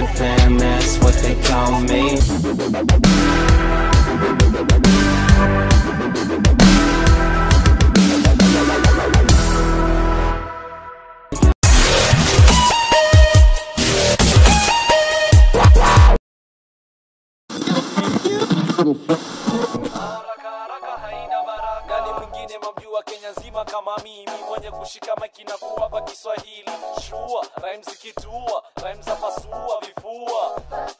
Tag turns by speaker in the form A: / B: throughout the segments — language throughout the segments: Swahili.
A: fam, that's what they call me.
B: haraka haraka haina baraka ni mwingine mamjua kenya nzima kama mimi mwenye kushika maiki na kuwapa kiswahili shua rhyme zikitua rhyme za pasua vifua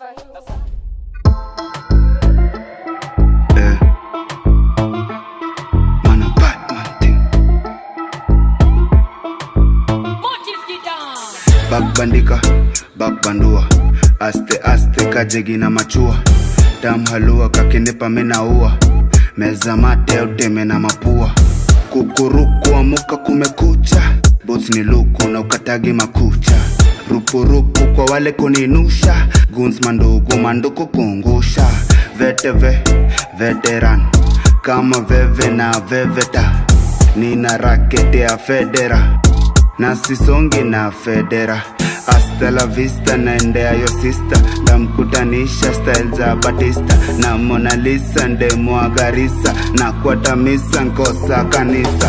C: Eh. Man a Batman thing. Bakbandika, bakbandua aste aste kajegi na machua dam halua kakinipa minaua meza mate uteme na mapua kukuruku amuka kumekucha bos ni luku na ukatagi makucha rupurupu kwa wale kuninusha guns mandugu manduku kungusha veteve veteran kama veve na veveta nina rakete ya federa na sisongi na federa hasta la vista naendea yo sista ndamkutanisha style za batista na Mona Lisa ndemwagarisa na kwatamisa nkosa kanisa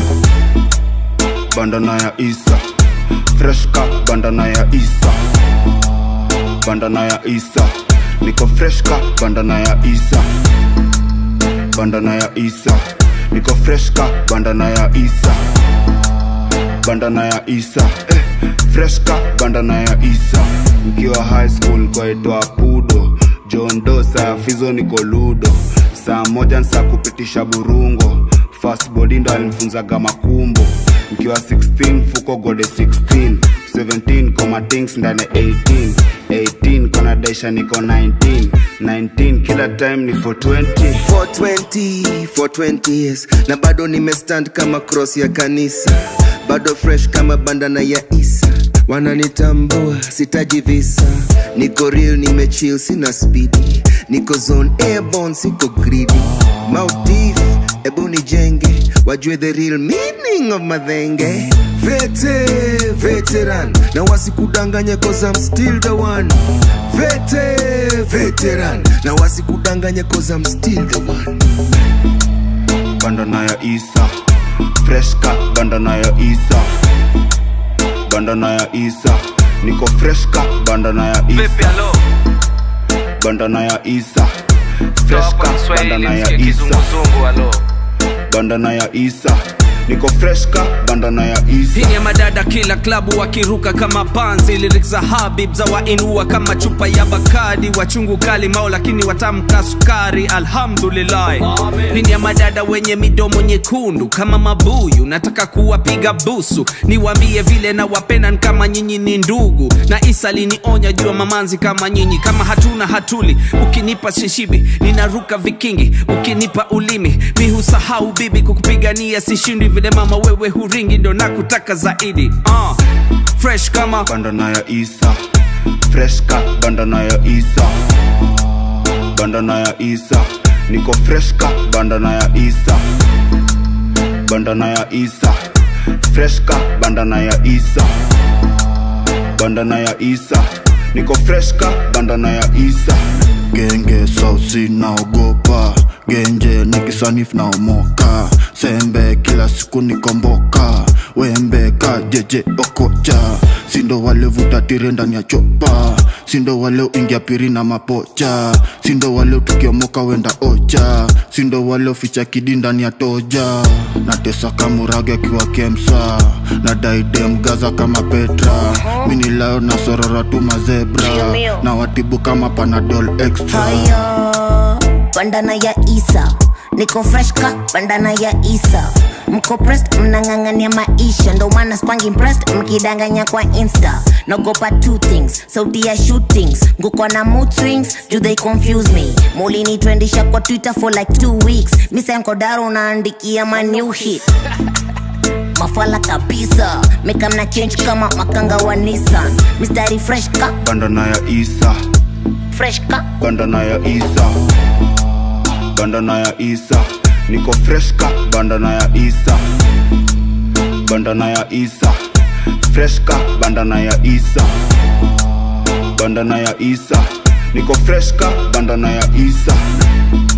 C: bandana ya isa freshka bandana ya isa bandana ya isa niko freshka bandana ya isa bandana ya isa niko freshka bandana ya isa bandana ya isa eh, freshka bandana ya isa mkiwa high school kwaitwa pudo john dosa fizo niko ludo saa moja nsa kupitisha burungo fast body ndo alimfunzaga makumbo mkiwa 16 fuko gode 16 17 koma things ndani 18 18 kona daisha niko 19 19 kila time ni 420
D: 420 420 years na bado nimestand kama cross ya kanisa bado fresh kama bandana ya isa wananitambua sitaji visa niko real nimechill sina spidi niko zone airborne siko greedy mautif ebu nijenge wajue the real meaning of madhenge vete veteran na wasikudanganye cause I'm still the one vete veteran na wasikudanganye cause I'm still the one
C: bandana ya isa freshka bandana ya isa bandana ya isa niko freshka bandana ya isa bandana ya isa freshka bandana ya isa bandana ya isa niko freshka bandana ya isa
E: hii ni ya madada kila klabu wakiruka kama panzi lyrics za habib za wainua kama chupa ya bakadi wachungu kali mao lakini watamka sukari alhamdulillah hii ni ya madada wenye midomo nyekundu kama mabuyu nataka kuwapiga busu niwaambie vile na wapenan kama nyinyi ni ndugu na isa linionya jua mamanzi kama nyinyi kama hatuna hatuli ukinipa shishibi ninaruka vikingi ukinipa ulimi mi husahau bibi kukupigania sishindi vile mama wewe huringi ndo nakutaka zaidi uh, fresh kama
C: bandana ya isa freshka bandana ya isa bandana ya isa niko freshka bandana ya isa bandana ya isa freshka bandana ya isa bandana ya isa niko freshka bandana ya isa
F: genge sausi naogopa genje nikisanif naomoka sembe kila siku nikomboka wembe ka jeje okocha sindo wale vuta tire ndani ya chopa sindo wale uingia piri na mapocha sindo wale tukiomoka wenda ocha sindo wale uficha kidi ndani ya toja natesa kamurage akiwa kemsa na daidem gaza kama petra minilayo na sorora tu mazebra
G: Mio, mio.
F: na watibu kama panadol extra
G: haya bandana ya isa niko fresh ka bandana ya isa mko pressed mnang'ang'ania maisha ndo maana spangi impressed mkidanganya kwa insta nagopa two things sauti ya shootings nguko na mood swings do they confuse me mulinitwendisha kwa twitter for like two weeks misankodaro unaandikia ma new hit mafala kabisa mekamna change kama makanga wa nissan mistari fresh ka
C: bandana ya isa
G: fresh ka
C: bandana ya isa bandana ya isa niko freshka bandana ya isa bandana ya isa freshka bandana ya isa bandana ya isa niko fresh ka bandana ya isa